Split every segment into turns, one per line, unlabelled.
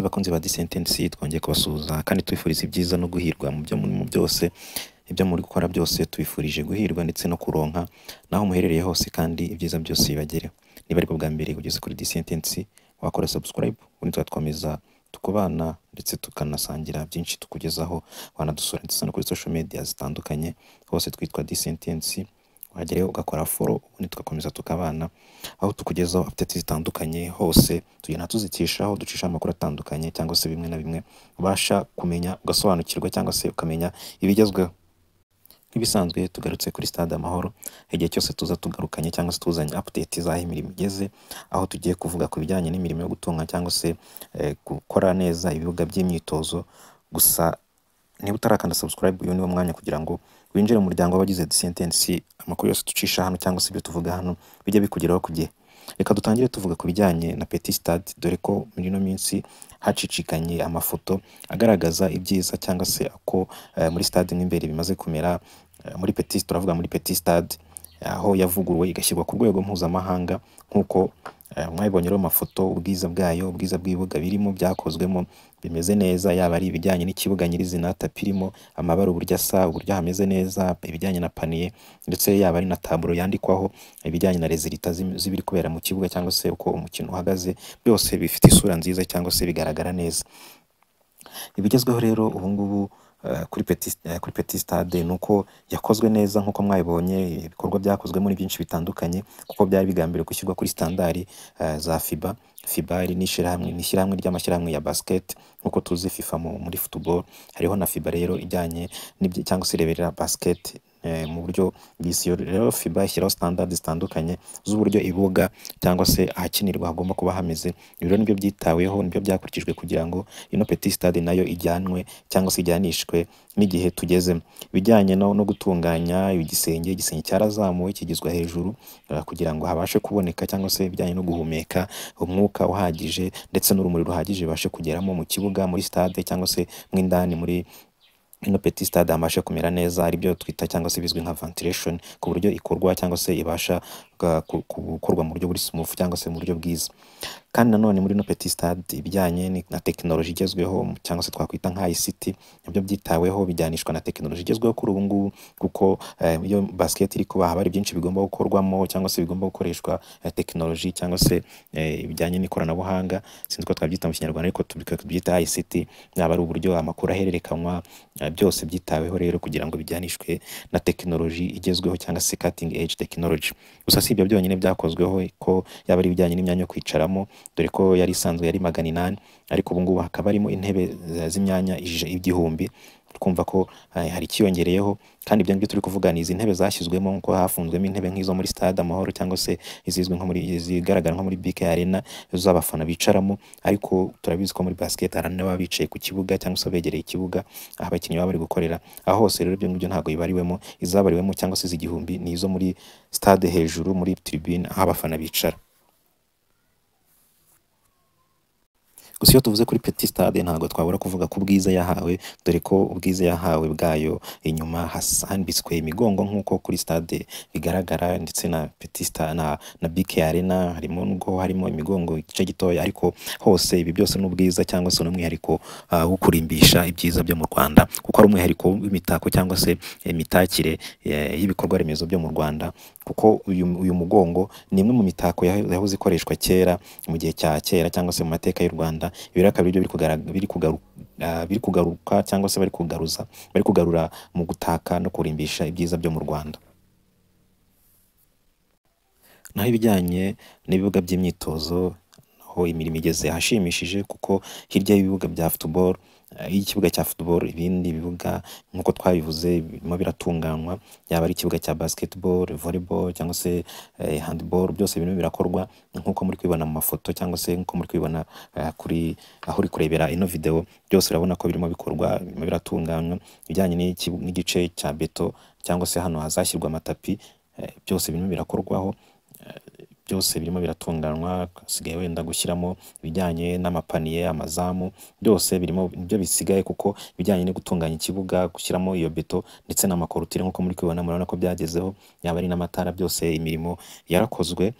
bakunzi ba disentesi twongeye kubasuhuza kandi tubifuriza ibyiza no guhirwa mu byo muri mu byose ibyo muri gukora byose tubifurije guhirwa ndetse no kuronka naho muherereye hose kandi ibyiza byose bibagereho niba aribwo bwa mbere ugeze kuri disentesi wakora subscribe ubundi tugatwameza tukubana ndetse tukanasangira byinshi tukugezaho wanadusura ndetse no kuri social media zitandukanye hose twitwa disentesi wagerayo ugakora foro ubundi tugakomeza tukabana aho tukugezaho apudeti zitandukanye hose tugenda tuzikishaho ducisha amakuru atandukanye cyangwa se bimwe na bimwe ubasha kumenya ugasobanukirwa cyangwa se ukamenya ibigezweho nk'ibisanzwe tugarutse kuri stade amahoro igihe cyose tuza tugarukanye cyangwa se tuzanye update z'aho imirimo igeze aho tugiye kuvuga ku bijyanye n'imirimo yo gutunga cyangwa se eh, gukora neza ibibuga by'imyitozo gusa niba utarakanda subscribe uyu niwo mwanya kugira ngo winjire mu muryango w'abagize disentesi amakuru yose ducisha hano cyangwa se ibyo tuvuga hano bijye bikugeraho ku gihe reka dutangire tuvuga ku bijyanye na petit stade dore ko muri ino minsi hacicikanye amafoto agaragaza ibyiza cyangwa se uko eh, muri stade mo imbere bimaze kumera eh, muri petit turavuga muri petit stade aho yavuguruwe igashyirwa ku rwego mpuzamahanga nk'uko eh, mwabibonye rero amafoto ubwiza bwayo ubwiza bw'ibibuga birimo byakozwemo bimeze neza yaba ari ibijyanye n'ikibuga nyirizina tapi irimo amabara uburyo asa uburyo hameze neza ibijyanye na paniye ndetse yaba ari na taburo yandikwaho ibijyanye na rezilita z'im- z'ibiri kubera mu kibuga cyangwa se uko umukino uhagaze byose bifite isura nziza cyangwa se bigaragara neza ibigezweho rero ubungubu eh, kuri petit, eh, kuri petit stade ni uko yakozwe neza nk'uko mwabibonye ibikorwa byakozwe muri byinshi bitandukanye kuko byari bigambiriwe gushyirwa kuri standard eh, za fiba fiba ari n'ishyirahamwe ni ishyirahamwe ry'amashyirahamwe ya basket nk'uko tuzi fifa mu- muri football hariho na fiba rero ijyanye n'ibyo- cyangwa se ireberera basket eh, mu buryo bw'isi yose. rero fiba ishyiraho standard zitandukanye z'uburyo ibibuga cyangwa se ahakinirwa hagomba kuba hameze ibi rero nibyo byitaweho nibyo byakurikijwe kugira ngo ino petit stade nayo ijyanwe cyangwa se ijyanishwe n'igihe tugezemo ibijyanye no, no gutunganya igisenge igisenge cyarazamuwe kigezwa hejuru eh, kugira ngo habashe kuboneka cyangwa se ibijyanye no guhumeka umwuka uhagije ndetse n'urumuri ruhagije bibashe kugeramo mu kibuga muri stade cyangwa se mu indani muri ino petit stade habasha kumera neza ari byo twita cyangwa se bizwi nka ventilation ku buryo ikorwa cyangwa se ibasha ga- ku- ku- gukorwa mu buryo buri smooth cyangwa se mu buryo bwiza kandi nanone muri ino petit stade ibijyanye ni- na tekinoloji igezweho mu- cyangwa se twakwita nka ICT nabyo byitaweho bijyanishwa na tekinoloji igezweho kuri ubu ngubu kuko eh, iyo basket iri kuba haba hari byinshi bigomba gukorwamo cyangwa se bigomba gukoreshwa eh, tekinoloji cyangwa se eh, ibijyanye n'ikoranabuhanga sinzi ko twabyita mu kinyarwanda ariko tubika- tubyita ICT yaba ari uburyo amakuru ahererekanwa eh, byose byitaweho rero kugira ngo bijyanishwe na tekinoloji igezweho cyangwa se cutting edge technology gusa si ibyo byonyine byakozweho ko yaba ari ibijyanye n'imyanya yo kwicaramo dore ko yari isanzwe yari magana inani ariko ubu ngubu hakaba harimo intebe eh, z'imyanya ij- igihumbi twumva ko eh, hari ikiyongereyeho kandi ibyo ngibyo turi kuvuga ni izi ntebe zashyizwemo nko hafunzwemo intebe nk'izo muri stade amahoro cyangwa se izizwi nko muri izigaragara nko muri BK Arena zo abafana bicaramo ariko turabizi ko muri basket hari n'ababa bicaye ku kibuga cyangwa se begereye ikibuga aho abakinnyi baba bari gukorera aho hose rero ibyo ngibyo ntabwo bibariwemo izabariwemo cyangwa se iz'igihumbi ni izo muri stade hejuru muri tribune aho abafana bicara gusa iyo tuvuze kuri petit stade ntabwo twabura kuvuga ku bwiza yahawe dore ko ubwiza yahawe bwayo inyuma hasambitswe imigongo nk'uko kuri stade bigaragara ndetse na petit stade na, na BK arena harimo nubwo harimo imigongo igice gitoya ariko hose ibi byose ni ubwiza cyangwa se n'umwihariko uh, wo kurimbisha ibyiza byo mu Rwanda kuko ari umwihariko w'imitako cyangwa se imitakire eh, y'ibikorwa remezo byo mu Rwanda kuko uyu, uyu mugongo ni imwe mu mitako yaho- yahoze ikoreshwa kera mu gihe cya kera cyangwa se mu mateka y'u Rwanda ibi rero akaba aribyo biri kugarag- biri kugaru- ah, biri kugaruka cyangwa se bari kugaruza bari kugarura mu gutaka no kurimbisha ibyiza byo mu Rwanda naho ibijyanye n'ibibuga by'imyitozo aho imirimo igeze ahashimishije kuko hirya y'ibibuga bya football eh, y'ikibuga cya football ibindi bibuga nk'uko twabivuze birimo biratunganywa yaba ari ikibuga cya basketball volleyball cyangwa se eh, handball byose birimo birakorwa nk'uko muri kubibona mu mafoto cyangwa se nk'uko muri kubibona eh, kuri aho uri kurebera ino video byose urabona ko birimo bikorwa birimo biratunganywa ibijyanye n'ikibu- n'igice cya beto cyangwa se hano hazashyirwa amatapi eh, byose birimo birakorwaho byose birimo biratunganywa hasigaye wenda gushyiramo ibijyanye n'amapaniye amazamu byose birimo nibyo bisigaye kuko ibijyanye no gutunganya ikibuga gushyiramo iyo beto ndetse n'amakorutire nk'uko muri kubibona murabona ko byagezeho yaba ari n'amatara byose imirimo yarakozwe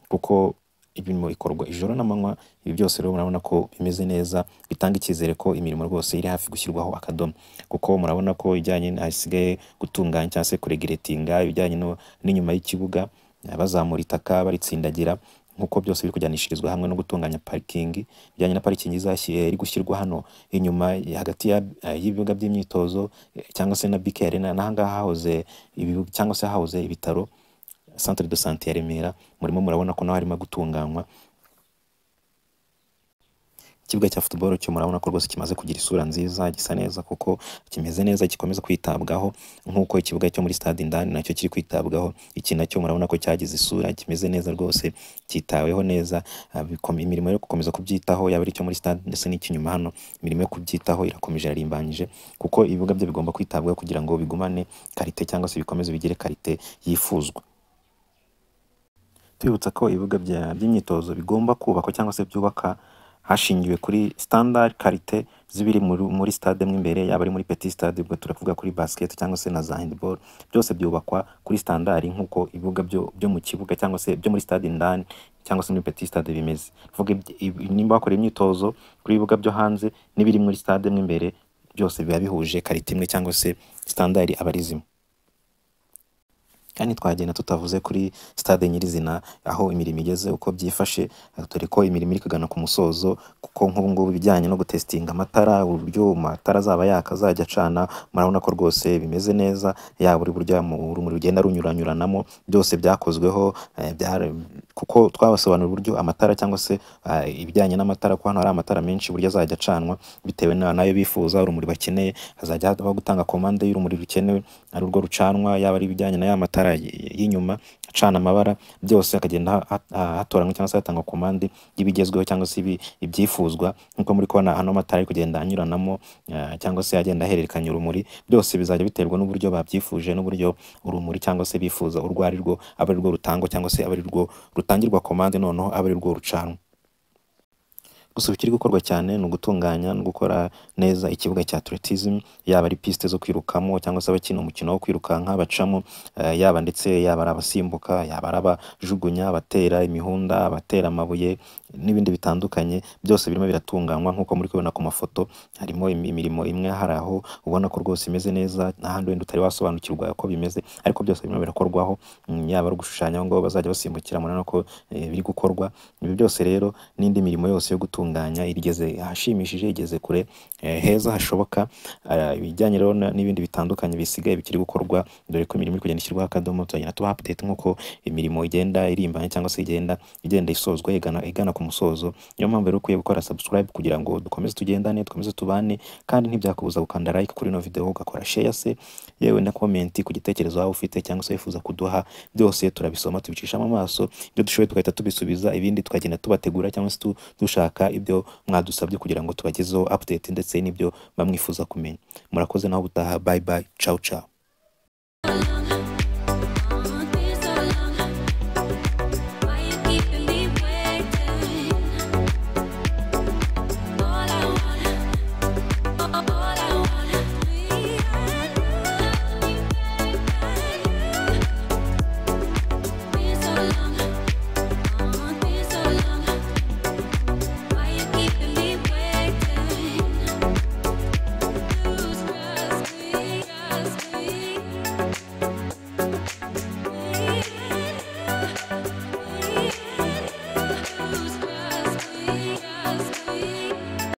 kuko imirimo ikorwa ijoro n'amanywa ibi byose rero murabona ko bimeze neza bitanga icyizere ko imirimo rwose iri hafi gushyirwaho akadomo kuko murabona ko ibijyanye hasigaye gutunganya cyangwa se kuregeretinga ibijyanye n'inyuma y'ikibuga bazamura itaka baritsindagira nk'uko byose biri kujyanishirizwa hamwe no gutunganya parikingi bijyanye na parikingi izashyiriye iri gushyirwa hano inyuma hagati y'ibibuga by'imyitozo cyangwa se na bike arena n'ahangaha hahoze ibibuga cyangwa se hahoze ibitaro centre de sante ya Remera murimo murabona ko naho harimo gutunganywa ikibuga cya football cyo murabona ko rwose kimaze kugira isura nziza gisa neza kuko kimeze neza gikomeza kwitabwaho nk'uko ikibuga cyo muri stade indani nacyo kiri kwitabwaho iki nacyo murabona ko cyagize isura kimeze neza rwose cyitaweho neza ah, bikom- imirimo yo gukomeza kubyitaho yaba ari icyo muri stade ndetse n'icy'inyuma hano imirimo yo kubyitaho irakomeje irarimbanyije kuko ibibuga byo bigomba kwitabwaho kugira ngo bigumane karite cyangwa se bikomeze bigire karite yifuzwa tubibutsa ko ibibuga bya- by'imyitozo bigomba kubakwa cyangwa se byubaka hashingiwe kuri standard karite z'ibiri muri, muri stade mo imbere yaba ari muri petit stade ubwo turavuga kuri basket cyangwa se na za handball byose byubakwa kuri standard nk'uko ibibuga byo, byo mu kibuga cyangwa se byo muri stade indani cyangwa se muri petit stade bimeze vuga ibyi- ibi- nimba bakora imyitozo kuri ibibuga byo hanze n'ibiri muri stade mo imbere byose biba bihuje karite imwe cyangwa se standard aba ari zimwe kandi twagenda tutavuze kuri stade nyirizina aho imirimo igeze uko byifashe eh, dore ko imirimo iri kugana ku musozo kuko nk'ubungubu ibijyanye no gutesitinga amatara uburyo amatara azaba yaka azajya acana murabona ko rwose bimeze neza yaba uri buryo mu urumuri rugenda runyuranyuranamo byose byakozweho eh, byara- kuko twabasobanurira uburyo amatara cyangwa se eh, ibijyanye n'amatara ko hano hari amatara menshi uburyo azajya acanwa bitewe na- n'ayo bifuza urumuri bakeneye hazajya habaho gutanga komande y'urumuri rukenewe ari urwo rucanwa yaba ari ibijyanye na ya matara y- y'inyuma acana amabara byose hakagenda ha- ha- ha- hatoranywa cyangwa se hatangwa komande y'ibigezweho cyangwa se ibi- ibyifuzwa nk'uko muri kubona hano amatara ari kugenda anyuranamo eh, cyangwa se agenda ahererekanya urumuri byose bizajya biterwa n'uburyo babyifuje n'uburyo urumuri cyangwa se bifuza urwo ari rwo aba ari rwo rutangwa cyangwa se aba ari rwo rutangirwa komande noneho aba ari rwo rucanwa gusa ikiri gukorwa cyane ni ugutunganya no gukora neza ikibuga cya atletism yaba ari piste zo kwirukamo cyangwa se abakina umukino wo kwirukanka bacamo eh, yaba ndetse yaba ari abasimbuka yaba ari abajugunya abatera imihunda abatera amabuye n'ibindi bitandukanye byose birimo biratunganywa nk'uko muri kubibona ku mafoto harimo imi- imirimo imwe hari aho ubona ko rwose imeze neza n'ahandi wenda utari wasobanukirwa uko bimeze ariko byose birimo birakorwaho mm, yaba ari ugushushanya aho ngaho bazajya basimbukira murabona ko eh, biri gukorwa ibi byose rero n'indi mirimo yose yo gutunganya igeze ahashimishije igeze kure eh, heza hashoboka Ah, ibijyanye rero na- n'ibindi bitandukanye bisigaye bikiri gukorwa dore ko imirimo iri kugenda ishyirwaho akadomo tuzagenda tuba update nk'uko imirimo igenda irimbanya cyangwa se igenda igenda isozwa igana, igana ku musozo niyo mpamvu rero ukwiye gukora subscribe kugira ngo dukomeze tugendane dukomeze tubane kandi ntibyakubuza gukanda like kuri ino video ugakora share se yewe na comment ku gitekerezo waba ufite cyangwa se wifuza kuduha byose turabisoma tubicishamo amaso ibyo dushoboye tugahita tubisubiza ibindi tukagenda tubategura cyangwa se tu- dushaka ibyo mwadusabye kugira ngo tubagezeho update ndetse n'ibyo bamwifuza kumenya murakoze naho ubutaha bye bye ciao ciao